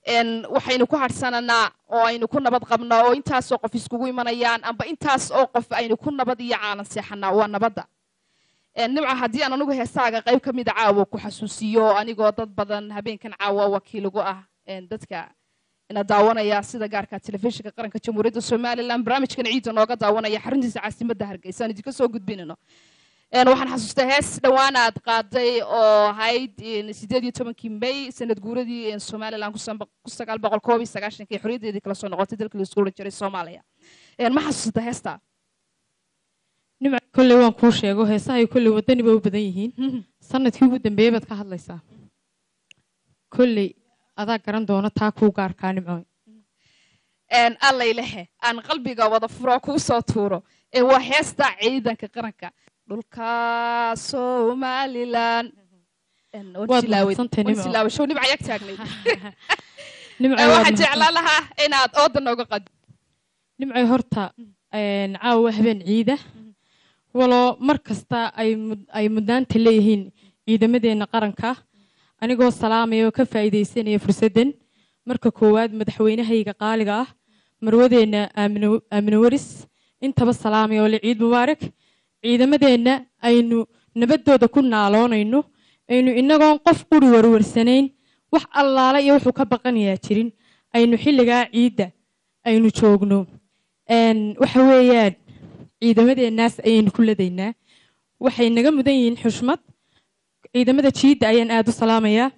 een, waxaynu ku hadhsananaa oo aynu ku nabad qabnaa oo intaasoo qof iskugu imanayaan amba intaas oo qof aynu ku nabad iyo caalan seexanaa waa nabadda Een, nimca haddii aan anigu heesaaga qayb ka mida caawa ku xasuusiyo anigoo dad badan habeenkan caawa wakiiligu ah een, dadka ina daawanaya sida gaarka telefishinka qaranka jamhuuriyadda somalilan barnaamijkan ciidda nooga daawanaya xaruntiisa caasimadda hargeysa aan idinka soo gudbinayno Een, waxaan xasuustaa hees dhowaan aad qaaday oo ahayd een, sideed iyo tobankii may sanad guuradii een, somalilan ku san- ku sagaal boqol koob iyo sagaashankii xorriyaddeedii kala soo noqotay dalkii laisku oran jiray soomaaliya Een, ma xasuusata heesta nimca kolley waan kuu sheego heesahay kolley wadani ba u badan yihiin sanadkii ugu dambeeyey baad ka hadlaysaa kolley adaa garan doona taa kuu gaarkaa nimco Een, allaylehe aan qalbiga wada furo kuu soo tuuro ee waa heesta ciidanka qaranka dhulka somalilan Een, waan Waad tilaaway- mahadsantahay, waan Nimco. tilaaway. show nimca yag taagnayd nimco Ee, waad waxaan mahadsan- jeclaan lahaa inaad ooda nooga qad nimco horta een, caawa habeen ciida waloo mar kasta ay mud- ay mudnaanta leeyihiin ciidamadeena qaranka anigoo salaamaya oo ka faa'iidaysanaya fursaddan marka koowaad madaxweynahayga qaaliga ah marwadeena aamino aamino waris intaba salaamaya oo le ciid mubaarak ciidamadeenna aynu nabaddooda ku naaloonayno aynu inagoon qof quri warwarsanayn wax allaala iyo wuxuu ka baqanayaa jirin aynu xilligaa ciidda aynu joogno Een, waxa weeyaan ciidamadeennaas ayaynu ku ladaynaa waxay naga mudan yihiin xushmad ciidamada jiidda ayaan aada u salaamayaa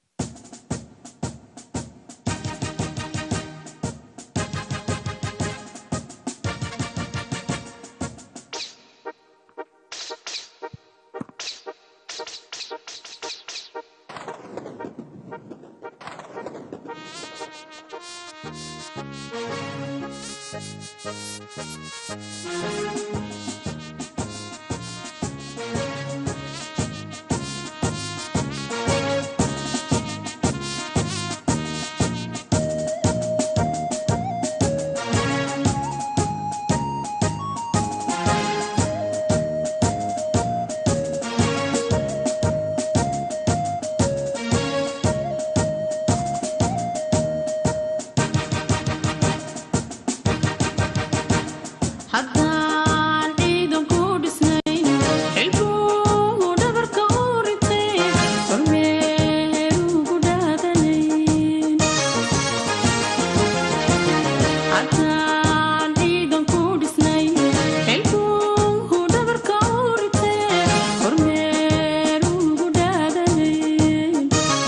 haddaan ciidan ku dhisnayn xilbuu dhabarka u ritay kormeerugu dhaadanayn haddaan ciidan ku dhisnayn xilbuu dhabarka u ritay kormeerugu dhaadanayn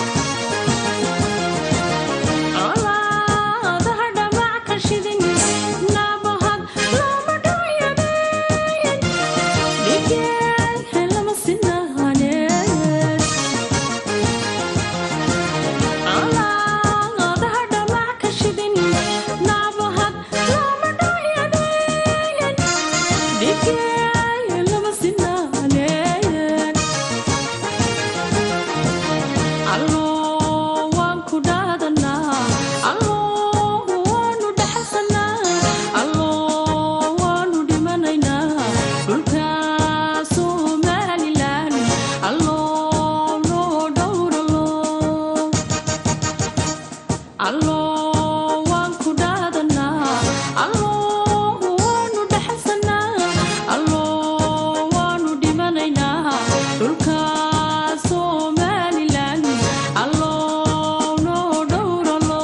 colaadaha dhamac ka shidin nabahad lama dhayanayn dhigeen lama sinaaneen colaadaha dhamac ka shidin nabahad lama dhayanayn dhigeen lama sinaaneen alloo waan ku dhaadanaa alloo waanu dhaxalsanaa alloo waanu dhimanaynaa dhulka somalilan alloo noo dhowralo alloo waan ku dhaadanaa alloo waanu dhaxalsanaa alloo waanu dhimanaynaa dhulka somalilan alloo noo dhowralo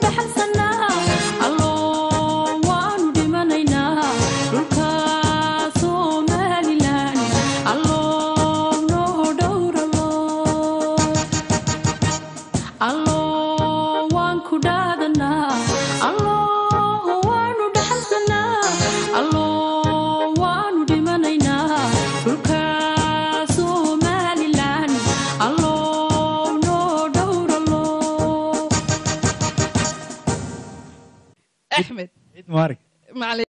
dhaxalsanaa alloo waanu dhimanaynaa dhulka somalilan alloo noo dhowralo alloo waan ku dhaadanaa alloo waanu dhaxalsanaa alloo waanu dhimanaynaa dhulka somalilan alloo noo dhowralo axmed ciid mubaarak macalin